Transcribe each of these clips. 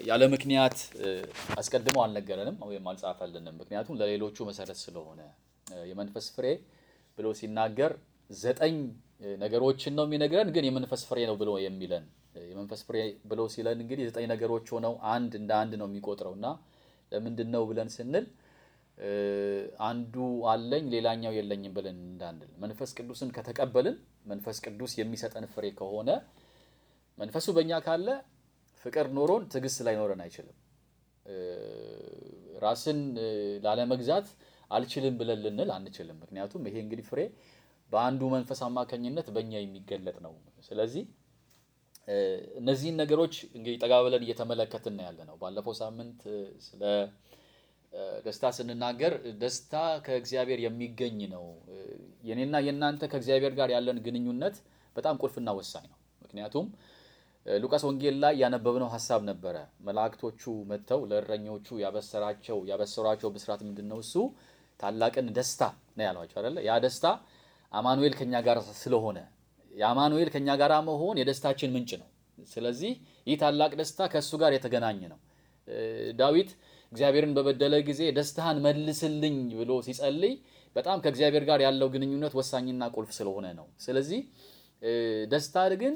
ያለ ምክንያት አስቀድሞ አልነገረንም ወይም አልጻፈልንም። ምክንያቱም ለሌሎቹ መሰረት ስለሆነ የመንፈስ ፍሬ ብሎ ሲናገር ዘጠኝ ነገሮችን ነው የሚነግረን፣ ግን የመንፈስ ፍሬ ነው ብሎ የሚለን የመንፈስ ፍሬ ብሎ ሲለን እንግዲህ ዘጠኝ ነገሮች ሆነው አንድ እንደ አንድ ነው የሚቆጥረው እና ለምንድን ነው ብለን ስንል አንዱ አለኝ ሌላኛው የለኝም ብለን እንዳንል መንፈስ ቅዱስን ከተቀበልን መንፈስ ቅዱስ የሚሰጠን ፍሬ ከሆነ መንፈሱ በእኛ ካለ ፍቅር ኖሮን ትዕግስት ላይኖረን አይችልም። ራስን ላለመግዛት አልችልም ብለን ልንል አንችልም። ምክንያቱም ይሄ እንግዲህ ፍሬ በአንዱ መንፈስ አማካኝነት በእኛ የሚገለጥ ነው። ስለዚህ እነዚህን ነገሮች እንግዲህ ጠጋ ብለን እየተመለከትን ያለ ነው። ባለፈው ሳምንት ስለ ደስታ ስንናገር ደስታ ከእግዚአብሔር የሚገኝ ነው። የኔና የእናንተ ከእግዚአብሔር ጋር ያለን ግንኙነት በጣም ቁልፍና ወሳኝ ነው። ምክንያቱም ሉቃስ ወንጌል ላይ ያነበብነው ሀሳብ ነበረ። መላእክቶቹ መጥተው ለእረኞቹ ያበሰራቸው ያበሰሯቸው ብስራት ምንድን ነው? እሱ ታላቅን ደስታ ነው ያሏቸው አይደለ? ያ ደስታ አማኑኤል ከኛ ጋር ስለሆነ የአማኑኤል ከኛ ጋር መሆን የደስታችን ምንጭ ነው። ስለዚህ ይህ ታላቅ ደስታ ከእሱ ጋር የተገናኘ ነው። ዳዊት እግዚአብሔርን በበደለ ጊዜ ደስታህን መልስልኝ ብሎ ሲጸልይ በጣም ከእግዚአብሔር ጋር ያለው ግንኙነት ወሳኝና ቁልፍ ስለሆነ ነው። ስለዚህ ደስታ ግን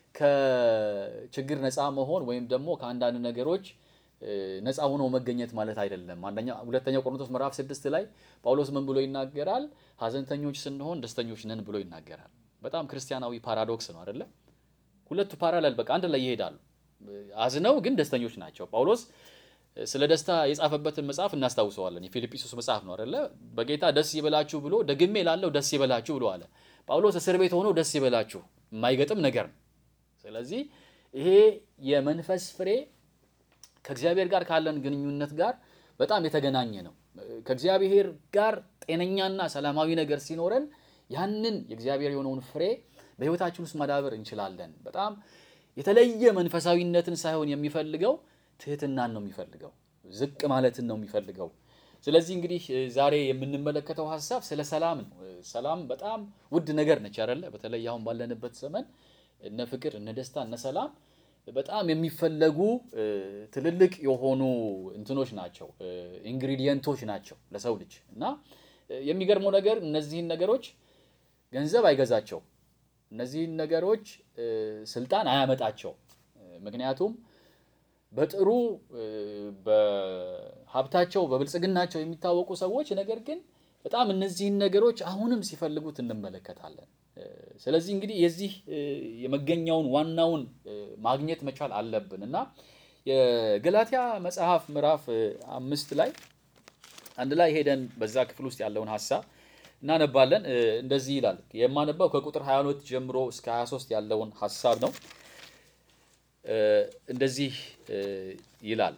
ከችግር ነፃ መሆን ወይም ደግሞ ከአንዳንድ ነገሮች ነፃ ሆኖ መገኘት ማለት አይደለም። አንደኛ ሁለተኛው ቆሮንቶስ ምዕራፍ ስድስት ላይ ጳውሎስ ምን ብሎ ይናገራል? ሐዘንተኞች ስንሆን ደስተኞች ነን ብሎ ይናገራል። በጣም ክርስቲያናዊ ፓራዶክስ ነው አይደለ? ሁለቱ ፓራላል በቃ አንድ ላይ ይሄዳሉ። አዝነው ግን ደስተኞች ናቸው። ጳውሎስ ስለ ደስታ የጻፈበትን መጽሐፍ እናስታውሰዋለን። የፊልጵስዩስ መጽሐፍ ነው አይደለ? በጌታ ደስ ይበላችሁ ብሎ ደግሜ ላለው ደስ ይበላችሁ ብሎ አለ። ጳውሎስ እስር ቤት ሆኖ ደስ ይበላችሁ የማይገጥም ነገር ነው። ስለዚህ ይሄ የመንፈስ ፍሬ ከእግዚአብሔር ጋር ካለን ግንኙነት ጋር በጣም የተገናኘ ነው። ከእግዚአብሔር ጋር ጤነኛና ሰላማዊ ነገር ሲኖረን ያንን የእግዚአብሔር የሆነውን ፍሬ በሕይወታችን ውስጥ ማዳበር እንችላለን። በጣም የተለየ መንፈሳዊነትን ሳይሆን የሚፈልገው ትህትናን ነው የሚፈልገው፣ ዝቅ ማለትን ነው የሚፈልገው። ስለዚህ እንግዲህ ዛሬ የምንመለከተው ሀሳብ ስለ ሰላም ነው። ሰላም በጣም ውድ ነገር ነች አይደለ? በተለይ አሁን ባለንበት ዘመን እነ ፍቅር፣ እነ ደስታ፣ እነ ሰላም በጣም የሚፈለጉ ትልልቅ የሆኑ እንትኖች ናቸው፣ ኢንግሪዲየንቶች ናቸው ለሰው ልጅ እና የሚገርመው ነገር እነዚህን ነገሮች ገንዘብ አይገዛቸው፣ እነዚህን ነገሮች ስልጣን አያመጣቸው። ምክንያቱም በጥሩ በሀብታቸው በብልጽግናቸው የሚታወቁ ሰዎች ነገር ግን በጣም እነዚህን ነገሮች አሁንም ሲፈልጉት እንመለከታለን። ስለዚህ እንግዲህ የዚህ የመገኛውን ዋናውን ማግኘት መቻል አለብን እና የገላትያ መጽሐፍ ምዕራፍ አምስት ላይ አንድ ላይ ሄደን በዛ ክፍል ውስጥ ያለውን ሀሳብ እናነባለን። እንደዚህ ይላል። የማነባው ከቁጥር 22 ጀምሮ እስከ 23 ያለውን ሀሳብ ነው። እንደዚህ ይላል።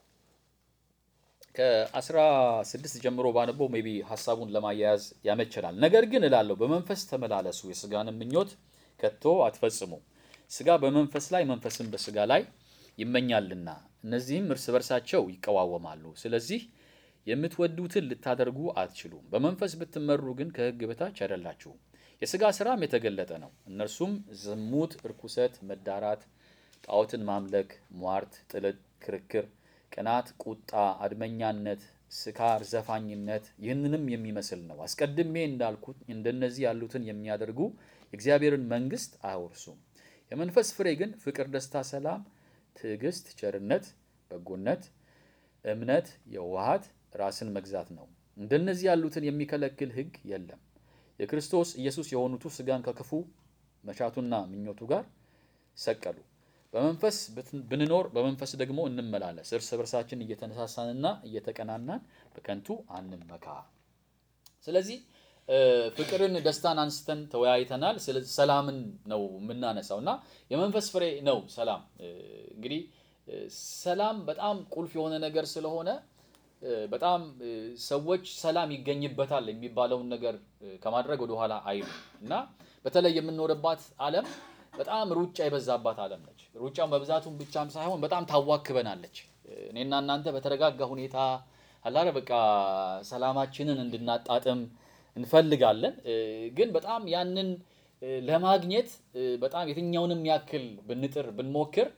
ከአስራ ስድስት ጀምሮ ባነበው ሜይ ቢ ሀሳቡን ለማያያዝ ያመቸናል። ነገር ግን እላለሁ በመንፈስ ተመላለሱ፣ የስጋንም ምኞት ከቶ አትፈጽሙ። ስጋ በመንፈስ ላይ መንፈስም በስጋ ላይ ይመኛልና፣ እነዚህም እርስ በርሳቸው ይቀዋወማሉ። ስለዚህ የምትወዱትን ልታደርጉ አትችሉም። በመንፈስ ብትመሩ ግን ከሕግ በታች አይደላችሁም። የስጋ ስራም የተገለጠ ነው። እነርሱም ዝሙት፣ እርኩሰት፣ መዳራት፣ ጣዖትን ማምለክ፣ ሟርት፣ ጥልቅ፣ ክርክር ቅናት፣ ቁጣ፣ አድመኛነት፣ ስካር፣ ዘፋኝነት ይህንንም የሚመስል ነው። አስቀድሜ እንዳልኩት እንደነዚህ ያሉትን የሚያደርጉ የእግዚአብሔርን መንግሥት አያወርሱም። የመንፈስ ፍሬ ግን ፍቅር፣ ደስታ፣ ሰላም፣ ትዕግስት፣ ቸርነት፣ በጎነት፣ እምነት፣ የዋሃት፣ ራስን መግዛት ነው። እንደነዚህ ያሉትን የሚከለክል ሕግ የለም። የክርስቶስ ኢየሱስ የሆኑቱ ስጋን ከክፉ መሻቱና ምኞቱ ጋር ሰቀሉ። በመንፈስ ብንኖር በመንፈስ ደግሞ እንመላለስ። እርስ በርሳችን እየተነሳሳንና እየተቀናናን በከንቱ አንመካ። ስለዚህ ፍቅርን፣ ደስታን አንስተን ተወያይተናል። ሰላምን ነው የምናነሳው እና የመንፈስ ፍሬ ነው ሰላም። እንግዲህ ሰላም በጣም ቁልፍ የሆነ ነገር ስለሆነ በጣም ሰዎች ሰላም ይገኝበታል የሚባለውን ነገር ከማድረግ ወደኋላ አይሉ እና በተለይ የምንኖርባት ዓለም በጣም ሩጫ የበዛባት ዓለም ነች። ሩጫውን በብዛቱም ብቻም ሳይሆን በጣም ታዋክበናለች። እኔና እናንተ በተረጋጋ ሁኔታ አላረ በቃ ሰላማችንን እንድናጣጥም እንፈልጋለን። ግን በጣም ያንን ለማግኘት በጣም የትኛውንም ያክል ብንጥር ብንሞክር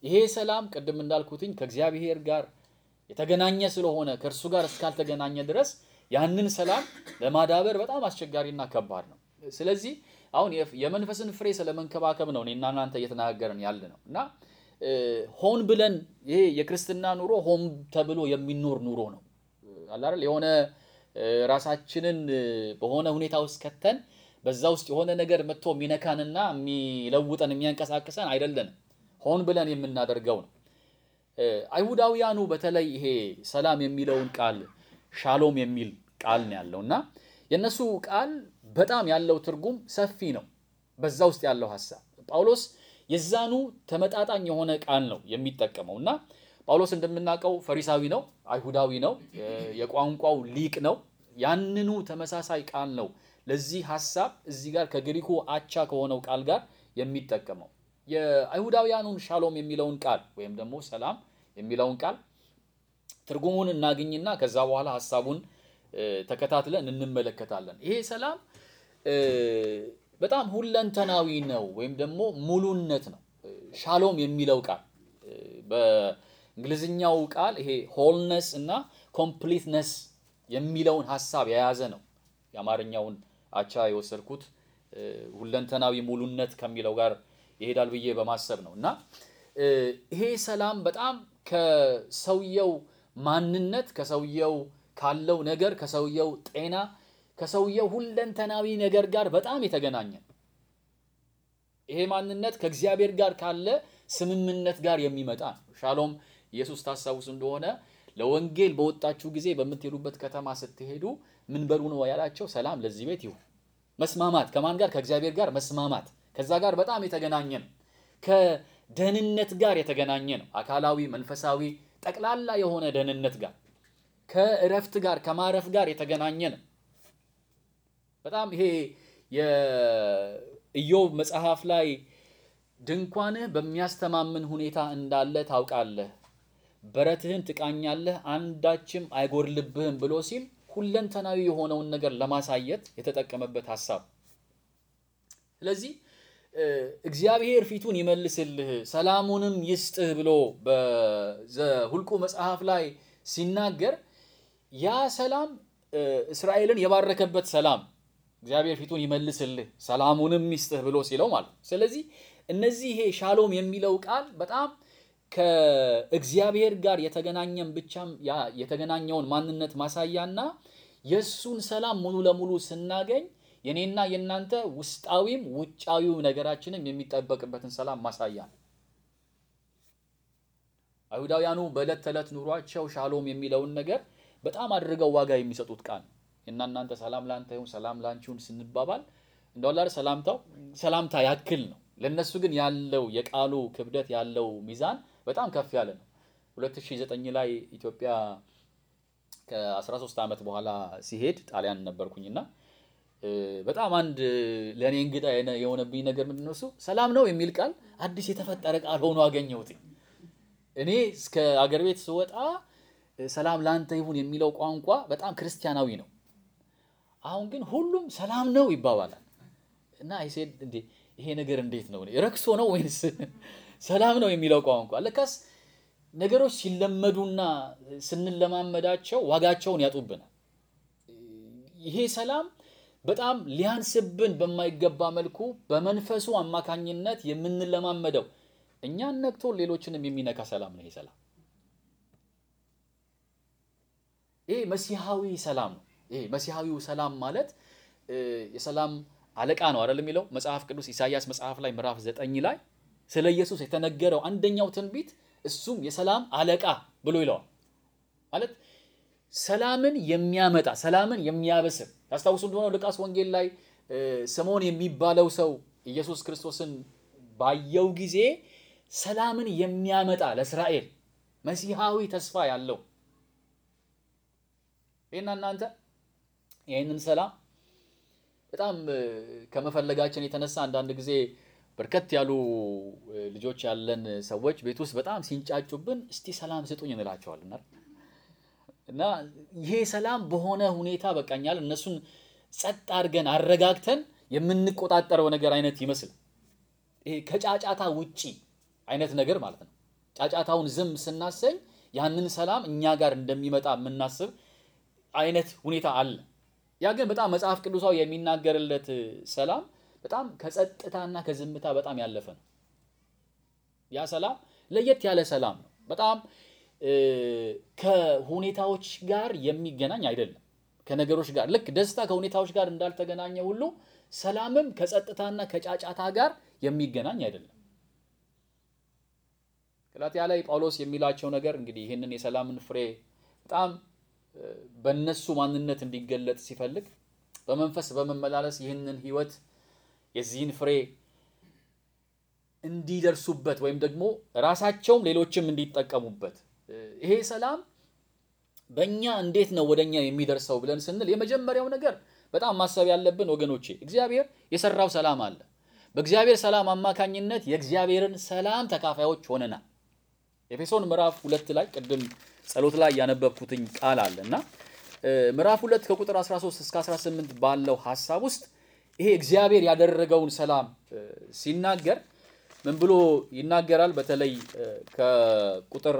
ይሄ ሰላም ቅድም እንዳልኩትኝ ከእግዚአብሔር ጋር የተገናኘ ስለሆነ ከእርሱ ጋር እስካልተገናኘ ድረስ ያንን ሰላም ለማዳበር በጣም አስቸጋሪና ከባድ ነው። ስለዚህ አሁን የመንፈስን ፍሬ ስለመንከባከብ ነው እኔና እናንተ እየተናገርን ያለ ነው እና ሆን ብለን ይሄ የክርስትና ኑሮ ሆን ተብሎ የሚኖር ኑሮ ነው አለ አይደል? የሆነ ራሳችንን በሆነ ሁኔታ ውስጥ ከተን በዛ ውስጥ የሆነ ነገር መጥቶ የሚነካንና የሚለውጠን የሚያንቀሳቅሰን አይደለንም። ሆን ብለን የምናደርገው ነው። አይሁዳውያኑ በተለይ ይሄ ሰላም የሚለውን ቃል ሻሎም የሚል ቃል ነው ያለው እና የእነሱ ቃል በጣም ያለው ትርጉም ሰፊ ነው። በዛ ውስጥ ያለው ሀሳብ ጳውሎስ የዛኑ ተመጣጣኝ የሆነ ቃል ነው የሚጠቀመው እና ጳውሎስ እንደምናውቀው ፈሪሳዊ ነው፣ አይሁዳዊ ነው፣ የቋንቋው ሊቅ ነው። ያንኑ ተመሳሳይ ቃል ነው ለዚህ ሀሳብ እዚህ ጋር ከግሪኩ አቻ ከሆነው ቃል ጋር የሚጠቀመው። የአይሁዳውያኑን ሻሎም የሚለውን ቃል ወይም ደግሞ ሰላም የሚለውን ቃል ትርጉሙን እናግኝና ከዛ በኋላ ሀሳቡን ተከታትለን እንመለከታለን። ይሄ ሰላም በጣም ሁለንተናዊ ነው ወይም ደግሞ ሙሉነት ነው። ሻሎም የሚለው ቃል በእንግሊዝኛው ቃል ይሄ ሆልነስ እና ኮምፕሊትነስ የሚለውን ሀሳብ የያዘ ነው። የአማርኛውን አቻ የወሰድኩት ሁለንተናዊ ሙሉነት ከሚለው ጋር ይሄዳል ብዬ በማሰብ ነው እና ይሄ ሰላም በጣም ከሰውየው ማንነት ከሰውየው ካለው ነገር ከሰውየው ጤና ከሰውየው ሁለንተናዊ ነገር ጋር በጣም የተገናኘ ነው። ይሄ ማንነት ከእግዚአብሔር ጋር ካለ ስምምነት ጋር የሚመጣ ነው። ሻሎም ኢየሱስ ታስታውሱ እንደሆነ ለወንጌል በወጣችሁ ጊዜ በምትሄዱበት ከተማ ስትሄዱ ምን በሉ ነው ያላቸው? ሰላም ለዚህ ቤት ይሁን። መስማማት ከማን ጋር? ከእግዚአብሔር ጋር መስማማት ከዛ ጋር በጣም የተገናኘ ነው። ከደህንነት ጋር የተገናኘ ነው። አካላዊ፣ መንፈሳዊ፣ ጠቅላላ የሆነ ደህንነት ጋር ከእረፍት ጋር ከማረፍ ጋር የተገናኘ ነው። በጣም ይሄ የኢዮብ መጽሐፍ ላይ ድንኳንህ በሚያስተማምን ሁኔታ እንዳለ ታውቃለህ፣ በረትህን ትቃኛለህ፣ አንዳችም አይጎድልብህም ብሎ ሲል ሁለንተናዊ የሆነውን ነገር ለማሳየት የተጠቀመበት ሀሳብ። ስለዚህ እግዚአብሔር ፊቱን ይመልስልህ ሰላሙንም ይስጥህ ብሎ በዘሁልቁ መጽሐፍ ላይ ሲናገር ያ ሰላም እስራኤልን የባረከበት ሰላም እግዚአብሔር ፊቱን ይመልስልህ ሰላሙንም ይስጥህ ብሎ ሲለው ማለት ነው። ስለዚህ እነዚህ ይሄ ሻሎም የሚለው ቃል በጣም ከእግዚአብሔር ጋር የተገናኘን ብቻም ያ የተገናኘውን ማንነት ማሳያና የእሱን ሰላም ሙሉ ለሙሉ ስናገኝ የኔና የእናንተ ውስጣዊም ውጫዊው ነገራችንም የሚጠበቅበትን ሰላም ማሳያ ነው። አይሁዳውያኑ በዕለት ተዕለት ኑሯቸው ሻሎም የሚለውን ነገር በጣም አድርገው ዋጋ የሚሰጡት ቃል ነው። እና እናንተ ሰላም ላንተ ይሁን ሰላም ላንቺ ይሁን ስንባባል እንደው ሰላምታው ሰላምታ ያክል ነው። ለእነሱ ግን ያለው የቃሉ ክብደት ያለው ሚዛን በጣም ከፍ ያለ ነው። 2009 ላይ ኢትዮጵያ ከ13 ዓመት በኋላ ሲሄድ ጣሊያን ነበርኩኝና በጣም አንድ ለእኔ እንግዳ የሆነብኝ ነገር ምንድን ነው እሱ ሰላም ነው የሚል ቃል አዲስ የተፈጠረ ቃል ሆኖ አገኘሁት። እኔ እስከ አገር ቤት ስወጣ ሰላም ለአንተ ይሁን የሚለው ቋንቋ በጣም ክርስቲያናዊ ነው። አሁን ግን ሁሉም ሰላም ነው ይባባላል እና ይሴድ እንዴ ይሄ ነገር እንዴት ነው ረክሶ ነው ወይንስ ሰላም ነው የሚለው ቋንቋ? ለካስ ነገሮች ሲለመዱና ስንለማመዳቸው ዋጋቸውን ያጡብናል። ይሄ ሰላም በጣም ሊያንስብን በማይገባ መልኩ በመንፈሱ አማካኝነት የምንለማመደው እኛን ነክቶ ሌሎችንም የሚነካ ሰላም ነው። ይሄ ሰላም ይሄ መሲሐዊ ሰላም ነው። ይሄ መሲሐዊው ሰላም ማለት የሰላም አለቃ ነው አይደል የሚለው መጽሐፍ ቅዱስ ኢሳይያስ መጽሐፍ ላይ ምዕራፍ ዘጠኝ ላይ ስለ ኢየሱስ የተነገረው አንደኛው ትንቢት እሱም የሰላም አለቃ ብሎ ይለዋል። ማለት ሰላምን የሚያመጣ ሰላምን የሚያበስር ታስታውሱ እንደሆነ ሉቃስ ወንጌል ላይ ስምዖን የሚባለው ሰው ኢየሱስ ክርስቶስን ባየው ጊዜ ሰላምን የሚያመጣ ለእስራኤል መሲሐዊ ተስፋ ያለው ይህና እናንተ ይህንን ሰላም በጣም ከመፈለጋችን የተነሳ አንዳንድ ጊዜ በርከት ያሉ ልጆች ያለን ሰዎች ቤት ውስጥ በጣም ሲንጫጩብን እስቲ ሰላም ስጡኝ እንላቸዋለን። እና ይሄ ሰላም በሆነ ሁኔታ በቃኛል እነሱን ጸጥ አድርገን አረጋግተን የምንቆጣጠረው ነገር አይነት ይመስል ይሄ ከጫጫታ ውጪ አይነት ነገር ማለት ነው። ጫጫታውን ዝም ስናሰኝ ያንን ሰላም እኛ ጋር እንደሚመጣ የምናስብ አይነት ሁኔታ አለ። ያ ግን በጣም መጽሐፍ ቅዱሳዊ የሚናገርለት ሰላም በጣም ከጸጥታና ከዝምታ በጣም ያለፈ ነው። ያ ሰላም ለየት ያለ ሰላም ነው። በጣም ከሁኔታዎች ጋር የሚገናኝ አይደለም። ከነገሮች ጋር ልክ ደስታ ከሁኔታዎች ጋር እንዳልተገናኘ ሁሉ ሰላምም ከጸጥታና ከጫጫታ ጋር የሚገናኝ አይደለም። ገላትያ ላይ ጳውሎስ የሚላቸው ነገር እንግዲህ ይህንን የሰላምን ፍሬ በጣም በነሱ ማንነት እንዲገለጥ ሲፈልግ በመንፈስ በመመላለስ ይህንን ሕይወት የዚህን ፍሬ እንዲደርሱበት ወይም ደግሞ ራሳቸውም ሌሎችም እንዲጠቀሙበት ይሄ ሰላም በእኛ እንዴት ነው ወደኛ የሚደርሰው ብለን ስንል የመጀመሪያው ነገር በጣም ማሰብ ያለብን ወገኖቼ እግዚአብሔር የሰራው ሰላም አለ። በእግዚአብሔር ሰላም አማካኝነት የእግዚአብሔርን ሰላም ተካፋዮች ሆነናል። ኤፌሶን ምዕራፍ ሁለት ላይ ቅድም ጸሎት ላይ ያነበብኩትኝ ቃል አለ እና ምዕራፍ ሁለት ከቁጥር 13 እስከ 18 ባለው ሀሳብ ውስጥ ይሄ እግዚአብሔር ያደረገውን ሰላም ሲናገር ምን ብሎ ይናገራል? በተለይ ከቁጥር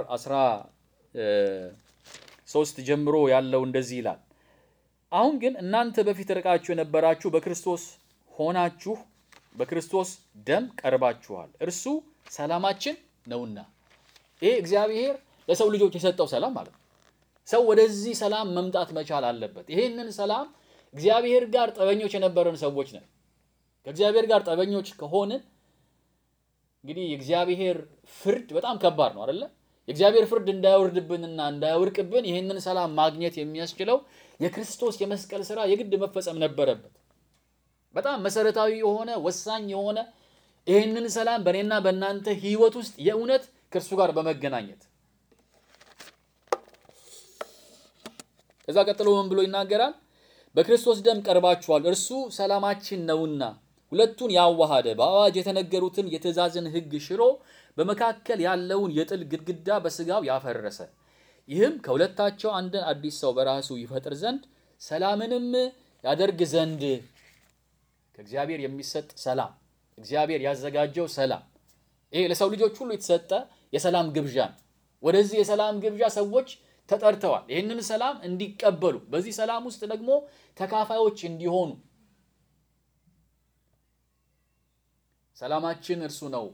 13 ጀምሮ ያለው እንደዚህ ይላል። አሁን ግን እናንተ በፊት ርቃችሁ የነበራችሁ በክርስቶስ ሆናችሁ በክርስቶስ ደም ቀርባችኋል፣ እርሱ ሰላማችን ነውና። ይሄ እግዚአብሔር ለሰው ልጆች የሰጠው ሰላም ማለት ነው። ሰው ወደዚህ ሰላም መምጣት መቻል አለበት። ይሄንን ሰላም እግዚአብሔር ጋር ጠበኞች የነበረን ሰዎች ነን። ከእግዚአብሔር ጋር ጠበኞች ከሆንን እንግዲህ የእግዚአብሔር ፍርድ በጣም ከባድ ነው አይደለ? የእግዚአብሔር ፍርድ እንዳይወርድብንና እንዳይወርቅብን ይህንን ሰላም ማግኘት የሚያስችለው የክርስቶስ የመስቀል ስራ የግድ መፈጸም ነበረበት። በጣም መሰረታዊ የሆነ ወሳኝ የሆነ ይህንን ሰላም በእኔና በእናንተ ሕይወት ውስጥ የእውነት ከእርሱ ጋር በመገናኘት ከዛ ቀጥሎ ምን ብሎ ይናገራል? በክርስቶስ ደም ቀርባችኋል፣ እርሱ ሰላማችን ነውና ሁለቱን ያዋሃደ በአዋጅ የተነገሩትን የትእዛዝን ሕግ ሽሮ በመካከል ያለውን የጥል ግድግዳ በስጋው ያፈረሰ ይህም ከሁለታቸው አንድን አዲስ ሰው በራሱ ይፈጥር ዘንድ ሰላምንም ያደርግ ዘንድ ከእግዚአብሔር የሚሰጥ ሰላም እግዚአብሔር ያዘጋጀው ሰላም ይሄ ለሰው ልጆች ሁሉ የተሰጠ የሰላም ግብዣ ነው። ወደዚህ የሰላም ግብዣ ሰዎች ተጠርተዋል። ይህንን ሰላም እንዲቀበሉ በዚህ ሰላም ውስጥ ደግሞ ተካፋዮች እንዲሆኑ ሰላማችን እርሱ ነው።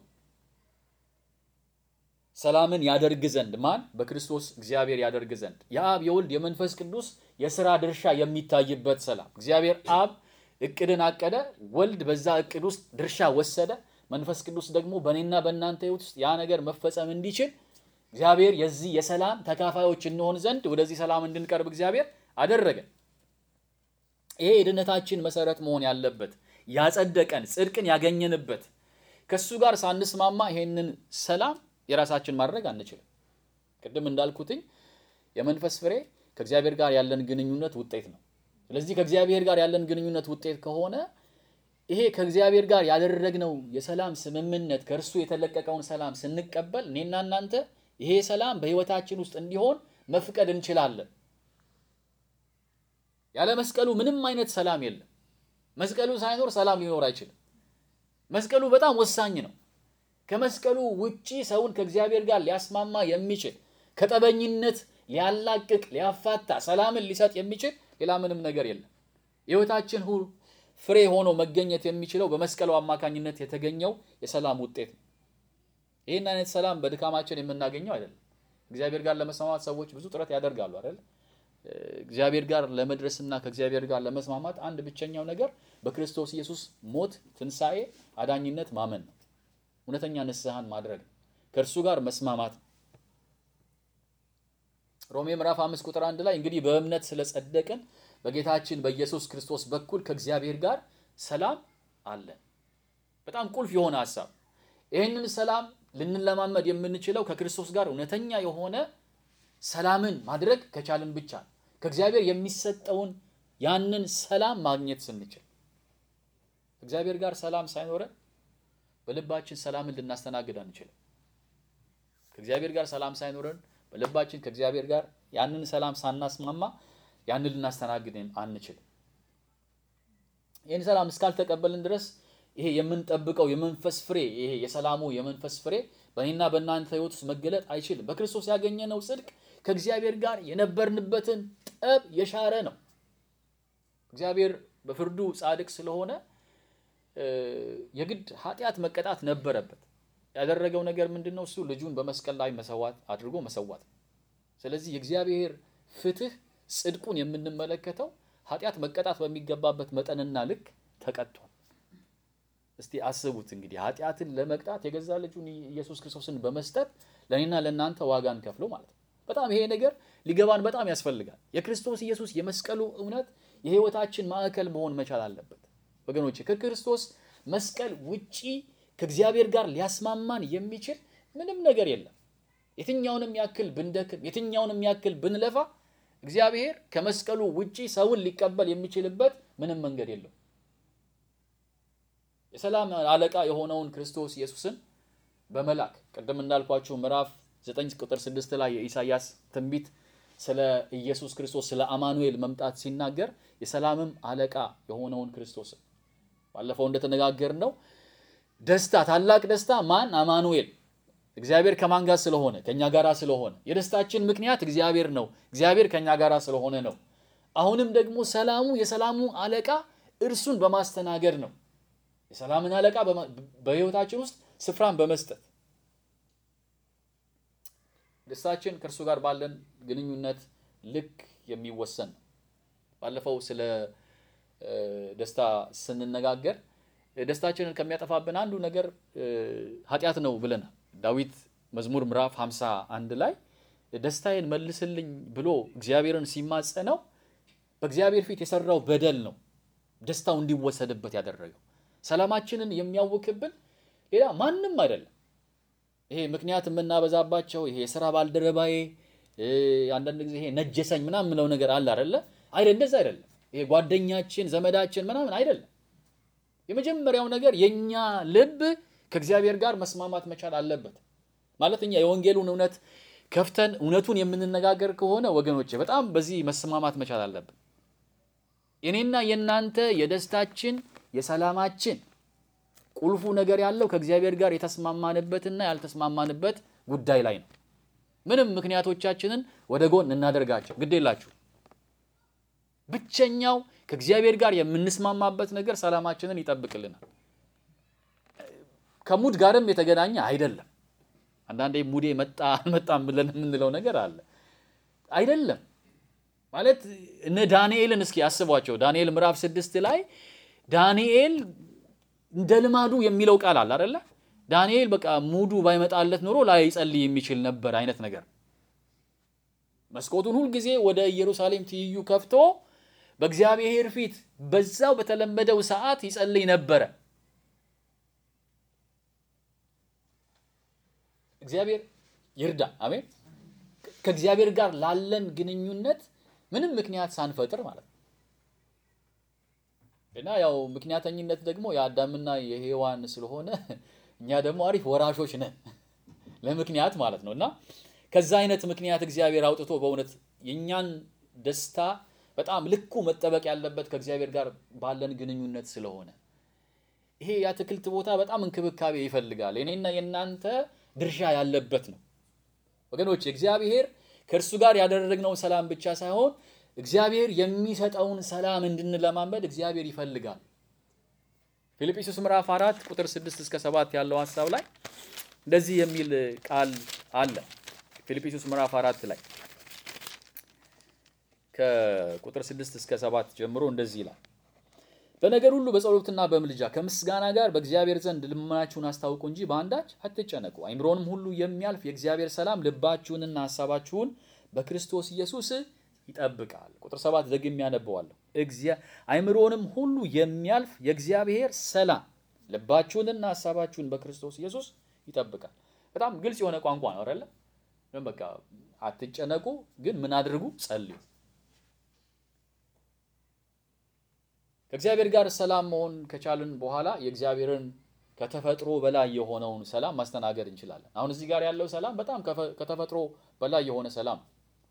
ሰላምን ያደርግ ዘንድ ማን? በክርስቶስ እግዚአብሔር ያደርግ ዘንድ የአብ የወልድ የመንፈስ ቅዱስ የሥራ ድርሻ የሚታይበት ሰላም። እግዚአብሔር አብ እቅድን አቀደ፣ ወልድ በዛ እቅድ ውስጥ ድርሻ ወሰደ። መንፈስ ቅዱስ ደግሞ በእኔና በእናንተ ሕይወት ውስጥ ያ ነገር መፈጸም እንዲችል እግዚአብሔር የዚህ የሰላም ተካፋዮች እንሆን ዘንድ ወደዚህ ሰላም እንድንቀርብ እግዚአብሔር አደረገ። ይሄ የድነታችን መሰረት መሆን ያለበት ያጸደቀን ጽድቅን ያገኘንበት ከሱ ጋር ሳንስማማ ይሄንን ሰላም የራሳችን ማድረግ አንችልም። ቅድም እንዳልኩትኝ የመንፈስ ፍሬ ከእግዚአብሔር ጋር ያለን ግንኙነት ውጤት ነው። ስለዚህ ከእግዚአብሔር ጋር ያለን ግንኙነት ውጤት ከሆነ ይሄ ከእግዚአብሔር ጋር ያደረግነው የሰላም ስምምነት ከእርሱ የተለቀቀውን ሰላም ስንቀበል እኔና እናንተ ይሄ ሰላም በሕይወታችን ውስጥ እንዲሆን መፍቀድ እንችላለን። ያለ መስቀሉ ምንም አይነት ሰላም የለም። መስቀሉ ሳይኖር ሰላም ሊኖር አይችልም። መስቀሉ በጣም ወሳኝ ነው። ከመስቀሉ ውጪ ሰውን ከእግዚአብሔር ጋር ሊያስማማ የሚችል ከጠበኝነት ሊያላቅቅ፣ ሊያፋታ፣ ሰላምን ሊሰጥ የሚችል ሌላ ምንም ነገር የለም። የሕይወታችን ሁሉ ፍሬ ሆኖ መገኘት የሚችለው በመስቀሉ አማካኝነት የተገኘው የሰላም ውጤት ነው። ይህን አይነት ሰላም በድካማችን የምናገኘው አይደለም። እግዚአብሔር ጋር ለመስማማት ሰዎች ብዙ ጥረት ያደርጋሉ አይደል? እግዚአብሔር ጋር ለመድረስና ከእግዚአብሔር ጋር ለመስማማት አንድ ብቸኛው ነገር በክርስቶስ ኢየሱስ ሞት፣ ትንሣኤ፣ አዳኝነት ማመን ነው። እውነተኛ ንስሐን ማድረግ ነው። ከእርሱ ጋር መስማማት ነው። ሮሜ ምዕራፍ አምስት ቁጥር አንድ ላይ እንግዲህ በእምነት ስለጸደቅን በጌታችን በኢየሱስ ክርስቶስ በኩል ከእግዚአብሔር ጋር ሰላም አለን። በጣም ቁልፍ የሆነ ሀሳብ። ይህንን ሰላም ልንለማመድ የምንችለው ከክርስቶስ ጋር እውነተኛ የሆነ ሰላምን ማድረግ ከቻልን ብቻ ነው። ከእግዚአብሔር የሚሰጠውን ያንን ሰላም ማግኘት ስንችል ከእግዚአብሔር ጋር ሰላም ሳይኖረን በልባችን ሰላምን ልናስተናግድ አንችልም። ከእግዚአብሔር ጋር ሰላም ሳይኖረን በልባችን ከእግዚአብሔር ጋር ያንን ሰላም ሳናስማማ ያንን ልናስተናግድ አንችልም። ይህን ሰላም እስካልተቀበልን ድረስ ይሄ የምንጠብቀው የመንፈስ ፍሬ ይሄ የሰላሙ የመንፈስ ፍሬ በእኔና በእናንተ ሕይወት ውስጥ መገለጥ አይችልም። በክርስቶስ ያገኘነው ጽድቅ ከእግዚአብሔር ጋር የነበርንበትን ጠብ የሻረ ነው። እግዚአብሔር በፍርዱ ጻድቅ ስለሆነ የግድ ኃጢአት መቀጣት ነበረበት። ያደረገው ነገር ምንድን ነው? እሱ ልጁን በመስቀል ላይ መሰዋት አድርጎ መሰዋት ነው። ስለዚህ የእግዚአብሔር ፍትህ ጽድቁን የምንመለከተው ኃጢአት መቀጣት በሚገባበት መጠንና ልክ ተቀጥቷል። እስቲ አስቡት እንግዲህ ኃጢአትን ለመቅጣት የገዛ ልጁን ኢየሱስ ክርስቶስን በመስጠት ለእኔና ለእናንተ ዋጋን ከፍሎ ማለት ነው። በጣም ይሄ ነገር ሊገባን በጣም ያስፈልጋል። የክርስቶስ ኢየሱስ የመስቀሉ እውነት የህይወታችን ማዕከል መሆን መቻል አለበት ወገኖቼ። ከክርስቶስ መስቀል ውጪ ከእግዚአብሔር ጋር ሊያስማማን የሚችል ምንም ነገር የለም። የትኛውንም ያክል ብንደክም፣ የትኛውንም ያክል ብንለፋ እግዚአብሔር ከመስቀሉ ውጪ ሰውን ሊቀበል የሚችልበት ምንም መንገድ የለው። የሰላም አለቃ የሆነውን ክርስቶስ ኢየሱስን በመላክ ቅድም እንዳልኳችሁ ምዕራፍ 9 ቁጥር 6 ላይ የኢሳይያስ ትንቢት ስለ ኢየሱስ ክርስቶስ ስለ አማኑኤል መምጣት ሲናገር የሰላምም አለቃ የሆነውን ክርስቶስን ባለፈው እንደተነጋገር ነው ደስታ ታላቅ ደስታ ማን አማኑኤል እግዚአብሔር ከማን ጋር ስለሆነ ከኛ ጋራ ስለሆነ የደስታችን ምክንያት እግዚአብሔር ነው እግዚአብሔር ከኛ ጋራ ስለሆነ ነው አሁንም ደግሞ ሰላሙ የሰላሙ አለቃ እርሱን በማስተናገድ ነው የሰላምን አለቃ በህይወታችን ውስጥ ስፍራን በመስጠት ደስታችን ከእርሱ ጋር ባለን ግንኙነት ልክ የሚወሰን ነው ባለፈው ስለ ደስታ ስንነጋገር ደስታችንን ከሚያጠፋብን አንዱ ነገር ኃጢአት ነው ብለናል። ዳዊት መዝሙር ምዕራፍ 51 ላይ ደስታዬን መልስልኝ ብሎ እግዚአብሔርን ሲማጸነው በእግዚአብሔር ፊት የሰራው በደል ነው ደስታው እንዲወሰድበት ያደረገው። ሰላማችንን የሚያውክብን ሌላ ማንም አይደለም። ይሄ ምክንያት የምናበዛባቸው ይሄ የስራ ባልደረባዬ አንዳንድ ጊዜ ይሄ ነጀሰኝ ምናምን የምለው ነገር አለ አይደለ? አይደል? እንደዛ አይደለም። ይሄ ጓደኛችን ዘመዳችን ምናምን አይደለም። የመጀመሪያው ነገር የኛ ልብ ከእግዚአብሔር ጋር መስማማት መቻል አለበት። ማለት እኛ የወንጌሉን እውነት ከፍተን እውነቱን የምንነጋገር ከሆነ ወገኖች በጣም በዚህ መስማማት መቻል አለብን። የኔና የእናንተ የደስታችን የሰላማችን ቁልፉ ነገር ያለው ከእግዚአብሔር ጋር የተስማማንበትና ያልተስማማንበት ጉዳይ ላይ ነው። ምንም ምክንያቶቻችንን ወደ ጎን እናደርጋቸው ግድ የላችሁ። ብቸኛው ከእግዚአብሔር ጋር የምንስማማበት ነገር ሰላማችንን ይጠብቅልናል። ከሙድ ጋርም የተገናኘ አይደለም። አንዳንዴ ሙዴ መጣ አልመጣም ብለን የምንለው ነገር አለ። አይደለም ማለት እነ ዳንኤልን እስኪ አስቧቸው። ዳንኤል ምዕራፍ ስድስት ላይ ዳንኤል እንደ ልማዱ የሚለው ቃል አለ አይደለ? ዳንኤል በቃ ሙዱ ባይመጣለት ኖሮ ላይጸልይ የሚችል ነበር አይነት ነገር። መስኮቱን ሁልጊዜ ወደ ኢየሩሳሌም ትይዩ ከፍቶ በእግዚአብሔር ፊት በዛው በተለመደው ሰዓት ይጸልይ ነበረ። እግዚአብሔር ይርዳ። አሜን። ከእግዚአብሔር ጋር ላለን ግንኙነት ምንም ምክንያት ሳንፈጥር ማለት ነው። እና ያው ምክንያተኝነት ደግሞ የአዳምና የሔዋን ስለሆነ እኛ ደግሞ አሪፍ ወራሾች ነን ለምክንያት ማለት ነው። እና ከዛ አይነት ምክንያት እግዚአብሔር አውጥቶ በእውነት የእኛን ደስታ በጣም ልኩ መጠበቅ ያለበት ከእግዚአብሔር ጋር ባለን ግንኙነት ስለሆነ ይሄ የአትክልት ቦታ በጣም እንክብካቤ ይፈልጋል። የኔና የእናንተ ድርሻ ያለበት ነው ወገኖች። እግዚአብሔር ከእርሱ ጋር ያደረግነውን ሰላም ብቻ ሳይሆን እግዚአብሔር የሚሰጠውን ሰላም እንድንለማመድ እግዚአብሔር ይፈልጋል። ፊልጵስዩስ ምዕራፍ አራት ቁጥር ስድስት እስከ ሰባት ያለው ሀሳብ ላይ እንደዚህ የሚል ቃል አለ። ፊልጵስዩስ ምዕራፍ አራት ላይ ከቁጥር ስድስት እስከ ሰባት ጀምሮ እንደዚህ ይላል። በነገር ሁሉ በጸሎትና በምልጃ ከምስጋና ጋር በእግዚአብሔር ዘንድ ልመናችሁን አስታውቁ እንጂ በአንዳች አትጨነቁ። አይምሮንም ሁሉ የሚያልፍ የእግዚአብሔር ሰላም ልባችሁንና ሀሳባችሁን በክርስቶስ ኢየሱስ ይጠብቃል። ቁጥር ሰባት ደግሜ ያነበዋለሁ። አይምሮንም ሁሉ የሚያልፍ የእግዚአብሔር ሰላም ልባችሁንና ሀሳባችሁን በክርስቶስ ኢየሱስ ይጠብቃል። በጣም ግልጽ የሆነ ቋንቋ ነው አይደለ? በቃ አትጨነቁ፣ ግን ምን አድርጉ? ጸልዩ። ከእግዚአብሔር ጋር ሰላም መሆን ከቻልን በኋላ የእግዚአብሔርን ከተፈጥሮ በላይ የሆነውን ሰላም ማስተናገድ እንችላለን። አሁን እዚህ ጋር ያለው ሰላም በጣም ከተፈጥሮ በላይ የሆነ ሰላም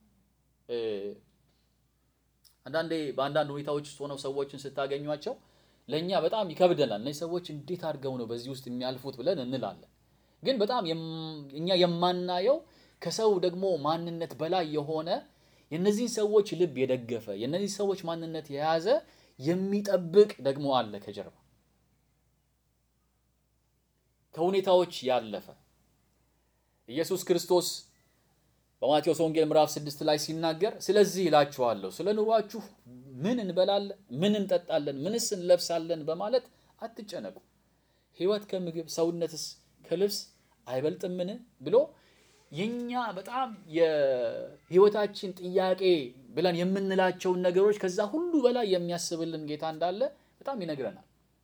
አንዳንዴ በአንዳንድ ሁኔታዎች ውስጥ ሆነው ሰዎችን ስታገኟቸው ለእኛ በጣም ይከብደናል። እነዚህ ሰዎች እንዴት አድርገው ነው በዚህ ውስጥ የሚያልፉት ብለን እንላለን። ግን በጣም እኛ የማናየው ከሰው ደግሞ ማንነት በላይ የሆነ የእነዚህን ሰዎች ልብ የደገፈ የእነዚህ ሰዎች ማንነት የያዘ የሚጠብቅ ደግሞ አለ ከጀርባ ከሁኔታዎች ያለፈ ኢየሱስ ክርስቶስ በማቴዎስ ወንጌል ምዕራፍ ስድስት ላይ ሲናገር ስለዚህ እላችኋለሁ ስለ ኑሯችሁ ምን እንበላለን፣ ምን እንጠጣለን፣ ምንስ እንለብሳለን በማለት አትጨነቁ። ሕይወት ከምግብ ሰውነትስ ከልብስ አይበልጥምን ብሎ የኛ በጣም የሕይወታችን ጥያቄ ብለን የምንላቸውን ነገሮች ከዛ ሁሉ በላይ የሚያስብልን ጌታ እንዳለ በጣም ይነግረናል።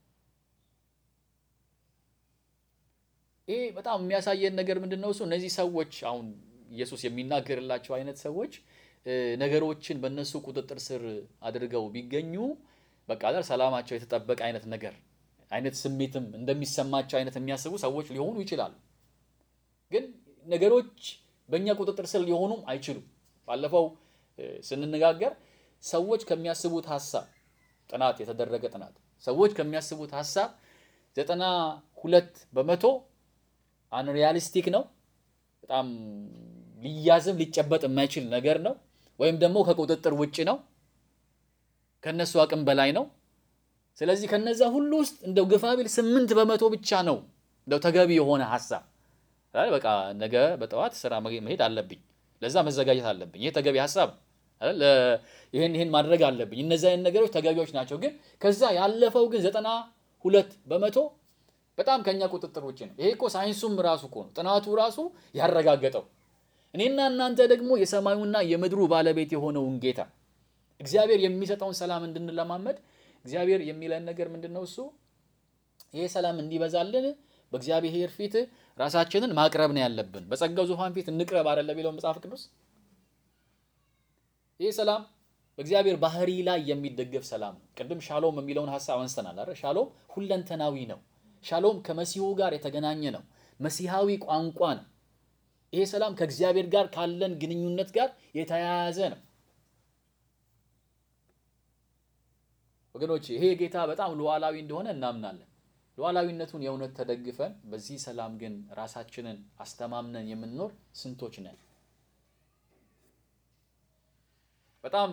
ይሄ በጣም የሚያሳየን ነገር ምንድን ነው? እሱ እነዚህ ሰዎች አሁን ኢየሱስ የሚናገርላቸው አይነት ሰዎች ነገሮችን በእነሱ ቁጥጥር ስር አድርገው ቢገኙ በቃ አይደል ሰላማቸው የተጠበቀ አይነት ነገር አይነት ስሜትም እንደሚሰማቸው አይነት የሚያስቡ ሰዎች ሊሆኑ ይችላሉ። ግን ነገሮች በእኛ ቁጥጥር ስር ሊሆኑም አይችሉም። ባለፈው ስንነጋገር ሰዎች ከሚያስቡት ሀሳብ ጥናት የተደረገ ጥናት ሰዎች ከሚያስቡት ሀሳብ ዘጠና ሁለት በመቶ አንሪያሊስቲክ ነው። በጣም ሊያዝም ሊጨበጥ የማይችል ነገር ነው። ወይም ደግሞ ከቁጥጥር ውጭ ነው። ከነሱ አቅም በላይ ነው። ስለዚህ ከነዛ ሁሉ ውስጥ እንደው ግፋ ቢል ስምንት በመቶ ብቻ ነው እንደው ተገቢ የሆነ ሀሳብ በቃ ነገ በጠዋት ስራ መሄድ አለብኝ፣ ለዛ መዘጋጀት አለብኝ፣ ይሄ ተገቢ ሀሳብ ይህን ይህን ማድረግ አለብኝ። እነዚህ አይነት ነገሮች ተገቢዎች ናቸው። ግን ከዛ ያለፈው ግን ዘጠና ሁለት በመቶ በጣም ከኛ ቁጥጥር ውጭ ነው። ይሄ እኮ ሳይንሱም ራሱ እኮ ነው ጥናቱ ራሱ ያረጋገጠው። እኔና እናንተ ደግሞ የሰማዩና የምድሩ ባለቤት የሆነውን ጌታ እግዚአብሔር የሚሰጠውን ሰላም እንድንለማመድ እግዚአብሔር የሚለን ነገር ምንድን ነው? እሱ ይሄ ሰላም እንዲበዛልን በእግዚአብሔር ፊት ራሳችንን ማቅረብ ነው ያለብን። በጸጋው ዙፋን ፊት እንቅረብ አይደለ ቢለው መጽሐፍ ቅዱስ። ይህ ሰላም በእግዚአብሔር ባህሪ ላይ የሚደገፍ ሰላም ነው። ቅድም ሻሎም የሚለውን ሀሳብ አንስተናል አይደል? ሻሎም ሁለንተናዊ ነው። ሻሎም ከመሲሁ ጋር የተገናኘ ነው። መሲሐዊ ቋንቋ ነው። ይሄ ሰላም ከእግዚአብሔር ጋር ካለን ግንኙነት ጋር የተያያዘ ነው። ወገኖች ይሄ ጌታ በጣም ሉዓላዊ እንደሆነ እናምናለን። ሉዓላዊነቱን የእውነት ተደግፈን በዚህ ሰላም ግን ራሳችንን አስተማምነን የምንኖር ስንቶች ነን? በጣም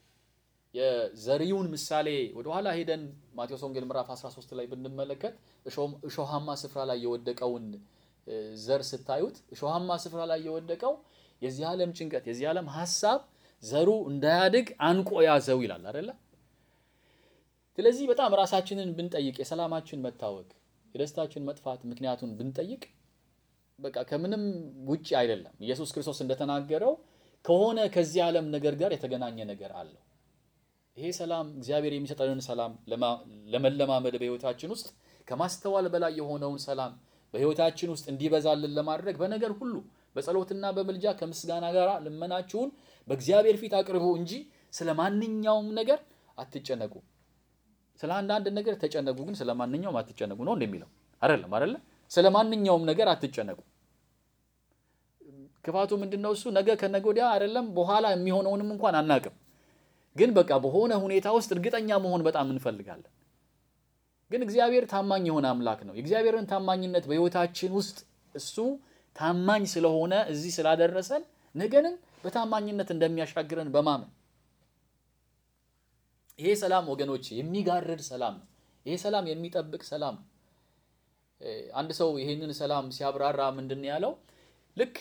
የዘሪውን ምሳሌ ወደኋላ ሄደን ማቴዎስ ወንጌል ምዕራፍ 13 ላይ ብንመለከት እሾሃማ ስፍራ ላይ የወደቀውን ዘር ስታዩት እሾሃማ ስፍራ ላይ የወደቀው የዚህ ዓለም ጭንቀት፣ የዚህ ዓለም ሀሳብ ዘሩ እንዳያድግ አንቆ ያዘው ይላል አይደለ? ስለዚህ በጣም ራሳችንን ብንጠይቅ የሰላማችን መታወክ የደስታችን መጥፋት ምክንያቱን ብንጠይቅ በቃ ከምንም ውጭ አይደለም። ኢየሱስ ክርስቶስ እንደተናገረው ከሆነ ከዚህ ዓለም ነገር ጋር የተገናኘ ነገር አለው። ይሄ ሰላም እግዚአብሔር የሚሰጠንን ሰላም ለመለማመድ በሕይወታችን ውስጥ ከማስተዋል በላይ የሆነውን ሰላም በሕይወታችን ውስጥ እንዲበዛልን ለማድረግ በነገር ሁሉ በጸሎትና በምልጃ ከምስጋና ጋር ልመናችሁን በእግዚአብሔር ፊት አቅርቡ እንጂ ስለ ማንኛውም ነገር አትጨነቁ። ስለ አንዳንድ ነገር ተጨነቁ፣ ግን ስለ ማንኛውም አትጨነቁ ነው እንደሚለው አይደለም አይደለ? ስለ ማንኛውም ነገር አትጨነቁ። ክፋቱ ምንድነው? እሱ ነገ ከነገ ወዲያ አይደለም በኋላ የሚሆነውንም እንኳን አናቅም። ግን በቃ በሆነ ሁኔታ ውስጥ እርግጠኛ መሆን በጣም እንፈልጋለን። ግን እግዚአብሔር ታማኝ የሆነ አምላክ ነው። የእግዚአብሔርን ታማኝነት በሕይወታችን ውስጥ እሱ ታማኝ ስለሆነ እዚህ ስላደረሰን ነገንም በታማኝነት እንደሚያሻግረን በማመን ይሄ ሰላም ወገኖች የሚጋርድ ሰላም ነው። ይሄ ሰላም የሚጠብቅ ሰላም ነው። አንድ ሰው ይሄንን ሰላም ሲያብራራ ምንድን ነው ያለው? ልክ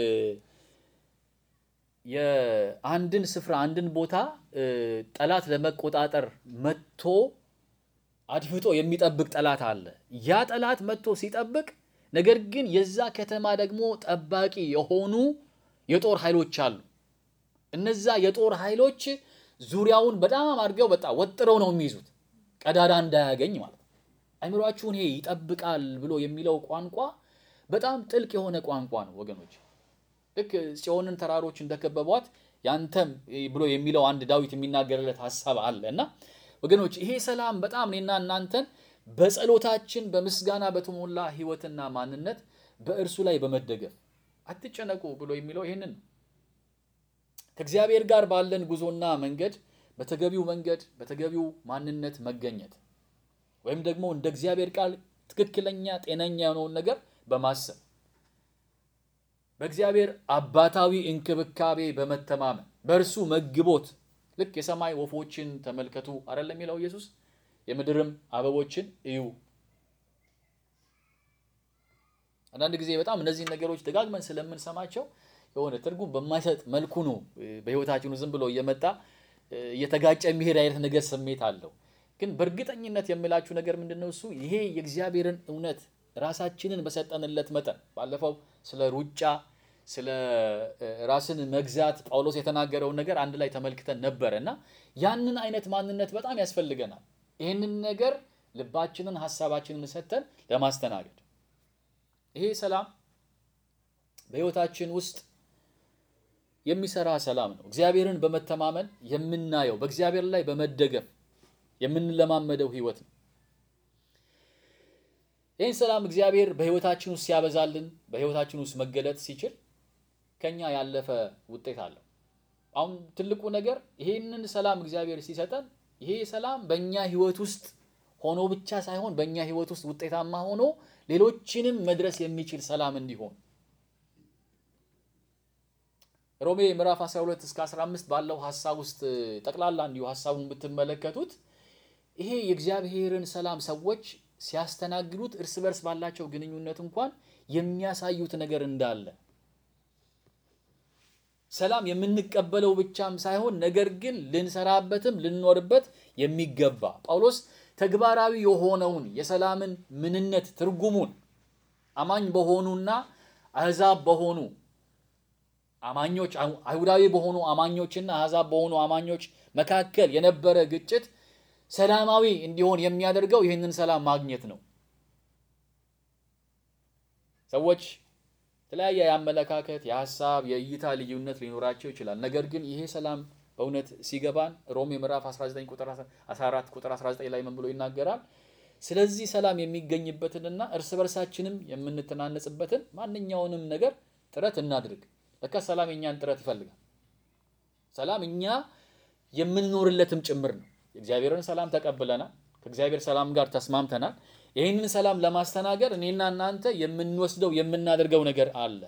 የአንድን ስፍራ አንድን ቦታ ጠላት ለመቆጣጠር መጥቶ አድፍጦ የሚጠብቅ ጠላት አለ። ያ ጠላት መጥቶ ሲጠብቅ፣ ነገር ግን የዛ ከተማ ደግሞ ጠባቂ የሆኑ የጦር ኃይሎች አሉ። እነዛ የጦር ኃይሎች ዙሪያውን በጣም አድርገው በጣም ወጥረው ነው የሚይዙት፣ ቀዳዳ እንዳያገኝ ማለት ነው። አይምሯችሁን ይሄ ይጠብቃል ብሎ የሚለው ቋንቋ በጣም ጥልቅ የሆነ ቋንቋ ነው ወገኖች። ልክ ጽዮንን ተራሮች እንደከበቧት ያንተም ብሎ የሚለው አንድ ዳዊት የሚናገርለት ሀሳብ አለ እና ወገኖች ይሄ ሰላም በጣም እኔና እናንተን በጸሎታችን በምስጋና በተሞላ ሕይወትና ማንነት በእርሱ ላይ በመደገፍ አትጨነቁ ብሎ የሚለው ይህንን ነው። ከእግዚአብሔር ጋር ባለን ጉዞና መንገድ በተገቢው መንገድ በተገቢው ማንነት መገኘት ወይም ደግሞ እንደ እግዚአብሔር ቃል ትክክለኛ ጤነኛ የሆነውን ነገር በማሰብ በእግዚአብሔር አባታዊ እንክብካቤ በመተማመን በእርሱ መግቦት ልክ የሰማይ ወፎችን ተመልከቱ አይደለም የሚለው ኢየሱስ የምድርም አበቦችን እዩ። አንዳንድ ጊዜ በጣም እነዚህን ነገሮች ደጋግመን ስለምንሰማቸው የሆነ ትርጉም በማይሰጥ መልኩ ነው በሕይወታችን ዝም ብሎ እየመጣ እየተጋጨ የሚሄድ አይነት ነገር ስሜት አለው። ግን በእርግጠኝነት የምላችሁ ነገር ምንድን ነው? እሱ ይሄ የእግዚአብሔርን እውነት ራሳችንን በሰጠንለት መጠን ባለፈው ስለ ሩጫ ስለ ራስን መግዛት ጳውሎስ የተናገረውን ነገር አንድ ላይ ተመልክተን ነበረ እና ያንን አይነት ማንነት በጣም ያስፈልገናል። ይህንን ነገር ልባችንን ሀሳባችንን ሰጥተን ለማስተናገድ ይሄ ሰላም በሕይወታችን ውስጥ የሚሰራ ሰላም ነው። እግዚአብሔርን በመተማመን የምናየው በእግዚአብሔር ላይ በመደገፍ የምንለማመደው ሕይወት ነው። ይህን ሰላም እግዚአብሔር በሕይወታችን ውስጥ ሲያበዛልን በሕይወታችን ውስጥ መገለጥ ሲችል ከኛ ያለፈ ውጤት አለው። አሁን ትልቁ ነገር ይሄንን ሰላም እግዚአብሔር ሲሰጠን ይሄ ሰላም በእኛ ሕይወት ውስጥ ሆኖ ብቻ ሳይሆን በእኛ ሕይወት ውስጥ ውጤታማ ሆኖ ሌሎችንም መድረስ የሚችል ሰላም እንዲሆን ሮሜ ምዕራፍ 12 እስከ 15 ባለው ሀሳብ ውስጥ ጠቅላላ እንዲሁ ሀሳቡን ብትመለከቱት ይሄ የእግዚአብሔርን ሰላም ሰዎች ሲያስተናግዱት እርስ በርስ ባላቸው ግንኙነት እንኳን የሚያሳዩት ነገር እንዳለ ሰላም የምንቀበለው ብቻም ሳይሆን ነገር ግን ልንሰራበትም ልንኖርበት የሚገባ ጳውሎስ ተግባራዊ የሆነውን የሰላምን ምንነት ትርጉሙን አማኝ በሆኑና አሕዛብ በሆኑ አማኞች አይሁዳዊ በሆኑ አማኞችና አሕዛብ በሆኑ አማኞች መካከል የነበረ ግጭት ሰላማዊ እንዲሆን የሚያደርገው ይህንን ሰላም ማግኘት ነው። ሰዎች የተለያየ የአመለካከት፣ የሀሳብ፣ የእይታ ልዩነት ሊኖራቸው ይችላል። ነገር ግን ይሄ ሰላም በእውነት ሲገባን ሮሜ ምዕራፍ 19 ቁጥር 14 ቁጥር 19 ላይ ምን ብሎ ይናገራል? ስለዚህ ሰላም የሚገኝበትንና እርስ በርሳችንም የምንተናነጽበትን ማንኛውንም ነገር ጥረት እናድርግ። ለካ ሰላም የእኛን ጥረት ይፈልጋል። ሰላም እኛ የምንኖርለትም ጭምር ነው። የእግዚአብሔርን ሰላም ተቀብለናል። ከእግዚአብሔር ሰላም ጋር ተስማምተናል። ይህንን ሰላም ለማስተናገድ እኔና እናንተ የምንወስደው የምናደርገው ነገር አለ።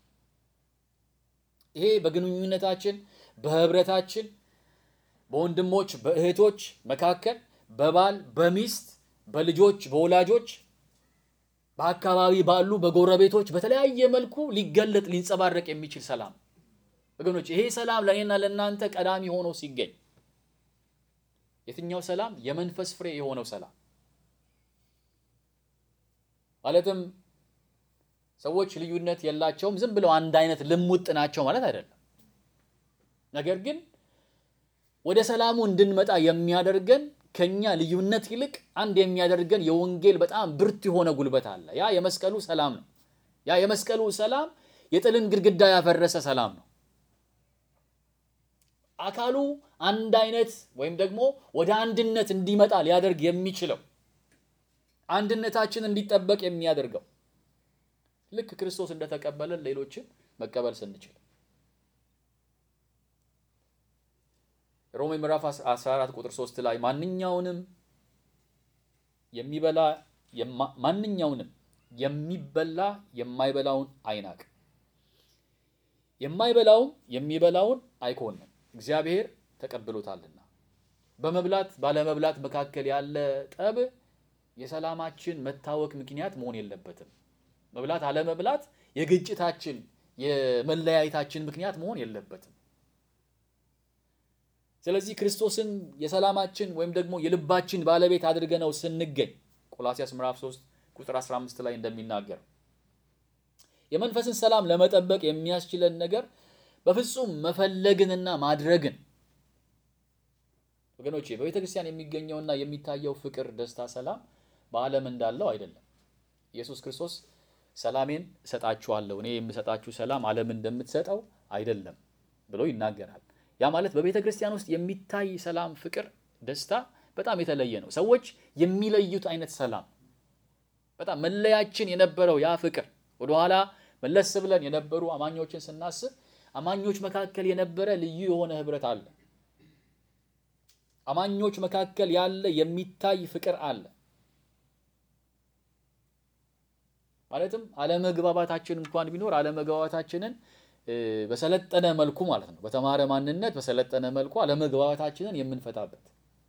ይሄ በግንኙነታችን፣ በህብረታችን፣ በወንድሞች በእህቶች መካከል፣ በባል በሚስት፣ በልጆች በወላጆች፣ በአካባቢ ባሉ በጎረቤቶች በተለያየ መልኩ ሊገለጥ ሊንጸባረቅ የሚችል ሰላም ወገኖች፣ ይሄ ሰላም ለእኔና ለእናንተ ቀዳሚ ሆኖ ሲገኝ የትኛው ሰላም? የመንፈስ ፍሬ የሆነው ሰላም ማለትም ሰዎች ልዩነት የላቸውም፣ ዝም ብለው አንድ አይነት ልሙጥ ናቸው ማለት አይደለም። ነገር ግን ወደ ሰላሙ እንድንመጣ የሚያደርገን ከኛ ልዩነት ይልቅ አንድ የሚያደርገን የወንጌል በጣም ብርቱ የሆነ ጉልበት አለ። ያ የመስቀሉ ሰላም ነው። ያ የመስቀሉ ሰላም የጥልን ግድግዳ ያፈረሰ ሰላም ነው። አካሉ አንድ አይነት ወይም ደግሞ ወደ አንድነት እንዲመጣ ሊያደርግ የሚችለው አንድነታችን እንዲጠበቅ የሚያደርገው ልክ ክርስቶስ እንደተቀበለን ሌሎችን መቀበል ስንችል ሮሜ ምዕራፍ 14 ቁጥር 3 ላይ ማንኛውንም የሚበላ ማንኛውንም የሚበላ የማይበላውን አይናቅ፣ የማይበላውም የሚበላውን አይኮንም፣ እግዚአብሔር ተቀብሎታልና። በመብላት ባለመብላት መካከል ያለ ጠብ የሰላማችን መታወክ ምክንያት መሆን የለበትም። መብላት አለመብላት የግጭታችን የመለያየታችን ምክንያት መሆን የለበትም። ስለዚህ ክርስቶስን የሰላማችን ወይም ደግሞ የልባችን ባለቤት አድርገነው ስንገኝ ቆላሲያስ ምዕራፍ 3 ቁጥር 15 ላይ እንደሚናገር የመንፈስን ሰላም ለመጠበቅ የሚያስችለን ነገር በፍጹም መፈለግንና ማድረግን ወገኖቼ በቤተ ክርስቲያን የሚገኘውና የሚታየው ፍቅር፣ ደስታ፣ ሰላም በዓለም እንዳለው አይደለም። ኢየሱስ ክርስቶስ ሰላሜን እሰጣችኋለሁ እኔ የምሰጣችሁ ሰላም ዓለም እንደምትሰጠው አይደለም ብሎ ይናገራል። ያ ማለት በቤተ ክርስቲያን ውስጥ የሚታይ ሰላም፣ ፍቅር፣ ደስታ በጣም የተለየ ነው። ሰዎች የሚለዩት አይነት ሰላም በጣም መለያችን የነበረው ያ ፍቅር ወደኋላ መለስ ብለን የነበሩ አማኞችን ስናስብ አማኞች መካከል የነበረ ልዩ የሆነ ህብረት አለ። አማኞች መካከል ያለ የሚታይ ፍቅር አለ። ማለትም አለመግባባታችን እንኳን ቢኖር አለመግባባታችንን በሰለጠነ መልኩ ማለት ነው፣ በተማረ ማንነት በሰለጠነ መልኩ አለመግባባታችንን የምንፈታበት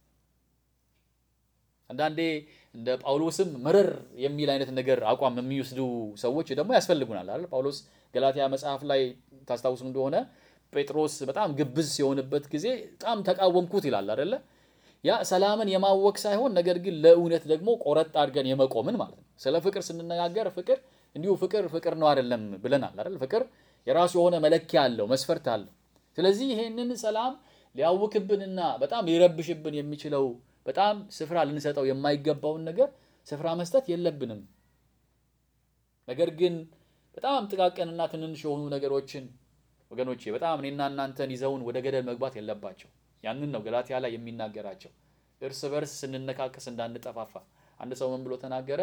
አንዳንዴ እንደ ጳውሎስም መረር የሚል አይነት ነገር አቋም የሚወስዱ ሰዎች ደግሞ ያስፈልጉናል አይደል? ጳውሎስ ገላትያ መጽሐፍ ላይ ታስታውሱ እንደሆነ ጴጥሮስ በጣም ግብዝ ሲሆንበት ጊዜ በጣም ተቃወምኩት ይላል አይደለ? ያ ሰላምን የማወቅ ሳይሆን ነገር ግን ለእውነት ደግሞ ቆረጥ አድርገን የመቆምን ማለት ነው። ስለ ፍቅር ስንነጋገር ፍቅር እንዲሁ ፍቅር ፍቅር ነው አይደለም ብለናል አይደል? ፍቅር የራሱ የሆነ መለኪያ አለው፣ መስፈርት አለው። ስለዚህ ይሄንን ሰላም ሊያውክብንና በጣም ሊረብሽብን የሚችለው በጣም ስፍራ ልንሰጠው የማይገባውን ነገር ስፍራ መስጠት የለብንም። ነገር ግን በጣም ጥቃቅንና ትንንሽ የሆኑ ነገሮችን ወገኖቼ በጣም እኔና እናንተን ይዘውን ወደ ገደል መግባት የለባቸው። ያንን ነው ገላትያ ላይ የሚናገራቸው። እርስ በርስ ስንነካከስ እንዳንጠፋፋ። አንድ ሰው ምን ብሎ ተናገረ?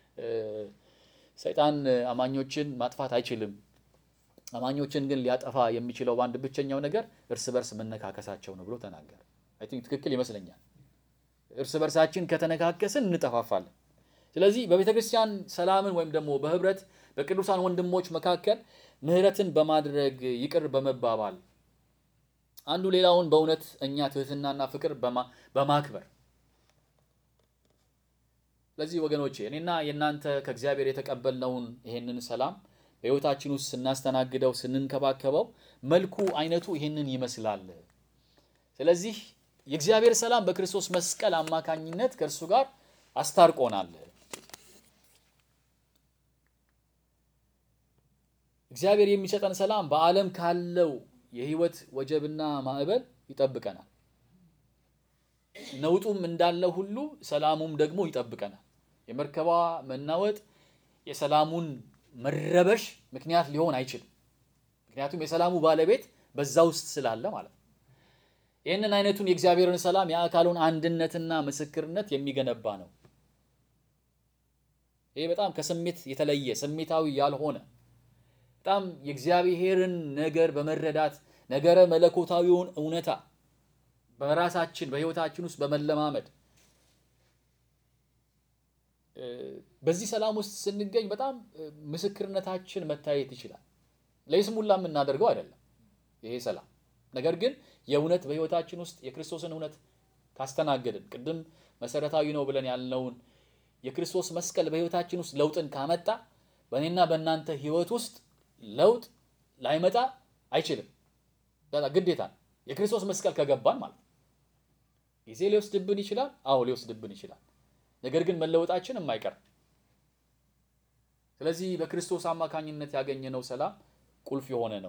ሰይጣን አማኞችን ማጥፋት አይችልም። አማኞችን ግን ሊያጠፋ የሚችለው በአንድ ብቸኛው ነገር እርስ በርስ መነካከሳቸው ነው ብሎ ተናገረ። አይ ቲንክ ትክክል ይመስለኛል። እርስ በርሳችን ከተነካከስን እንጠፋፋለን። ስለዚህ በቤተ ክርስቲያን ሰላምን ወይም ደግሞ በህብረት በቅዱሳን ወንድሞች መካከል ምህረትን በማድረግ ይቅር በመባባል አንዱ ሌላውን በእውነት እኛ ትህትናና ፍቅር በማክበር ስለዚህ ወገኖቼ እኔና የእናንተ ከእግዚአብሔር የተቀበልነውን ይሄንን ሰላም በህይወታችን ውስጥ ስናስተናግደው ስንንከባከበው መልኩ አይነቱ ይሄንን ይመስላል። ስለዚህ የእግዚአብሔር ሰላም በክርስቶስ መስቀል አማካኝነት ከእርሱ ጋር አስታርቆናል። እግዚአብሔር የሚሰጠን ሰላም በዓለም ካለው የህይወት ወጀብና ማዕበል ይጠብቀናል። ነውጡም እንዳለ ሁሉ ሰላሙም ደግሞ ይጠብቀናል። የመርከቧ መናወጥ የሰላሙን መረበሽ ምክንያት ሊሆን አይችልም። ምክንያቱም የሰላሙ ባለቤት በዛ ውስጥ ስላለ ማለት ነው። ይህንን አይነቱን የእግዚአብሔርን ሰላም የአካሉን አንድነትና ምስክርነት የሚገነባ ነው። ይሄ በጣም ከስሜት የተለየ ስሜታዊ ያልሆነ በጣም የእግዚአብሔርን ነገር በመረዳት ነገረ መለኮታዊውን እውነታ በራሳችን በህይወታችን ውስጥ በመለማመድ በዚህ ሰላም ውስጥ ስንገኝ በጣም ምስክርነታችን መታየት ይችላል። ለይስሙላ የምናደርገው አይደለም ይሄ ሰላም። ነገር ግን የእውነት በህይወታችን ውስጥ የክርስቶስን እውነት ካስተናገድን ቅድም መሰረታዊ ነው ብለን ያልነውን የክርስቶስ መስቀል በህይወታችን ውስጥ ለውጥን ካመጣ በእኔና በእናንተ ህይወት ውስጥ ለውጥ ላይመጣ አይችልም። ግዴታ ነው። የክርስቶስ መስቀል ከገባን ማለት ነው። ጊዜ ሊወስድብን ይችላል። አዎ ሊወስድብን ይችላል። ነገር ግን መለወጣችን የማይቀር ስለዚህ በክርስቶስ አማካኝነት ያገኘነው ሰላም ቁልፍ የሆነ ነው።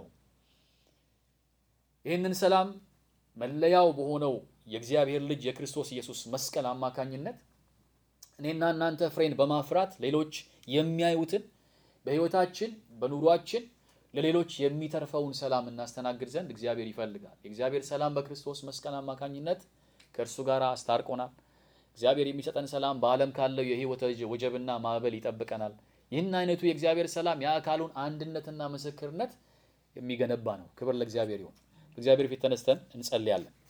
ይህንን ሰላም መለያው በሆነው የእግዚአብሔር ልጅ የክርስቶስ ኢየሱስ መስቀል አማካኝነት እኔና እናንተ ፍሬን በማፍራት ሌሎች የሚያዩትን በህይወታችን በኑሯችን ለሌሎች የሚተርፈውን ሰላም እናስተናግድ ዘንድ እግዚአብሔር ይፈልጋል። የእግዚአብሔር ሰላም በክርስቶስ መስቀል አማካኝነት ከእርሱ ጋር አስታርቆናል። እግዚአብሔር የሚሰጠን ሰላም በዓለም ካለው የህይወት ወጀብና ማዕበል ይጠብቀናል። ይህን አይነቱ የእግዚአብሔር ሰላም የአካሉን አንድነትና ምስክርነት የሚገነባ ነው። ክብር ለእግዚአብሔር ይሁን። እግዚአብሔር ፊት ተነስተን እንጸልያለን።